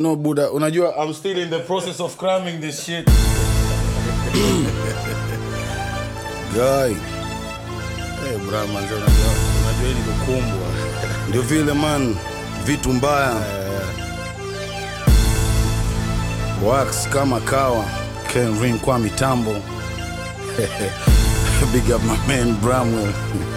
No Buddha, unajua I'm still in the process of cramming this shit. Guy. Hey, bra manze unajua unajua hii ni kukumbwa. Ndio vile man, vitu mbaya. Wax kama kawa. Ken Ring kwa mitambo. Big up my man Bramwell.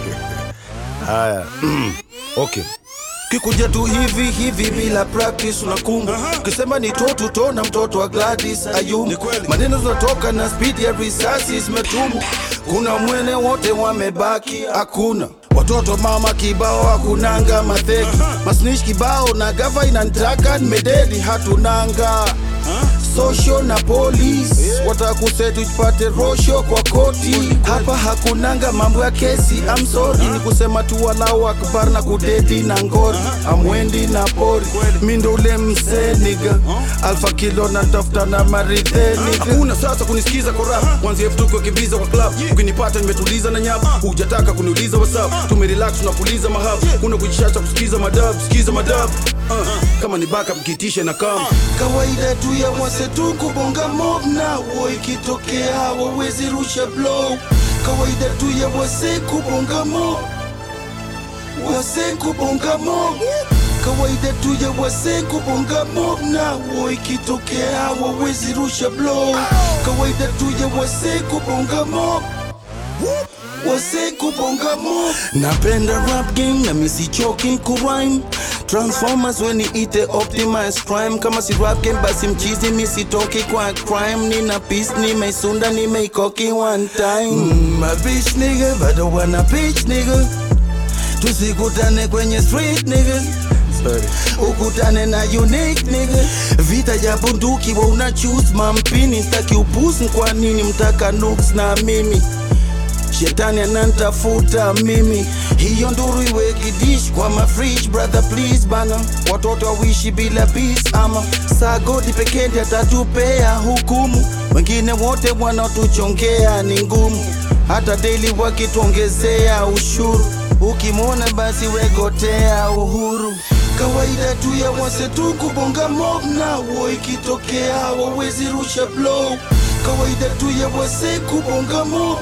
Haya. okay. kikuja tu hivi hivi bila practice unakumbu ukisema ni totu tona mtoto wa Gladys Ayumu maneno zinatoka na speed ya risasi zimetumu kuna mwene wote wamebaki hakuna watoto mama kibao hakunanga madheki masnish kibao na gava inantaka nimededi hatunanga social na police watakusetu tupate rosho kwa koti hapa hakunanga mambo ya kesi I'm sorry ni kusema tu walau akbar na kudedi na ngori amwendi na pori mi ndo ule msee niga alfa kilo na tafuta na maridhe niga hakuna sasa kunisikiza kwa rap kwanzia futuko kibiza kwa club ukinipata nimetuliza na nyap hujataka kuniuliza whatsapp tumerelax tunapuliza mahab kuna kujishacha kusikiza madab sikiza madab uh, kama ni backup kitishe na kam kawaida tu ya wase tu kubonga mob na wo ikitokea wawezi rusha blow kawaida tu ya wase kubonga mob wase kubonga mob kawaida tu ya wase kubonga mob na wo ikitokea wawezi rusha blow kawaida tu ya wase kubonga mob wase kubonga mob napenda rap game na misichoki kurime transformers weniite optimize crime kama si rap game basi mchizi misitoki kwa crime nina peace nimeisunda nimeikoki one time mm, my bitch nigga bado wana bitch nigga tusikutane kwenye street nigga ukutane na unique nigga vita ya bunduki wa una choose mampini staki upusi kwa nini mtaka nuks na mimi shetani anantafuta mimi hiyo nduru iwe kidish kwa mafridge brother please bana watoto wawishi bila peace ama saa godi pekee ndiye atatupea hukumu wengine wote wanatuchongea ni ngumu hata daily wakituongezea ushuru ukimwona basi wegotea uhuru kawaida tu ya wase tu kubonga mob na wo ikitokea wawezi rusha blow kawaida tu ya wase kubonga mob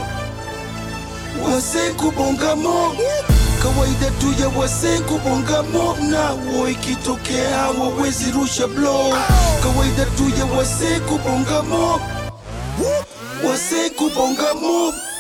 wase kubonga mob kawaida tu ya wase kubonga mob na wo ikitokea wawezi rusha blow kawaida tu ya wase kubonga mob wase kubonga mob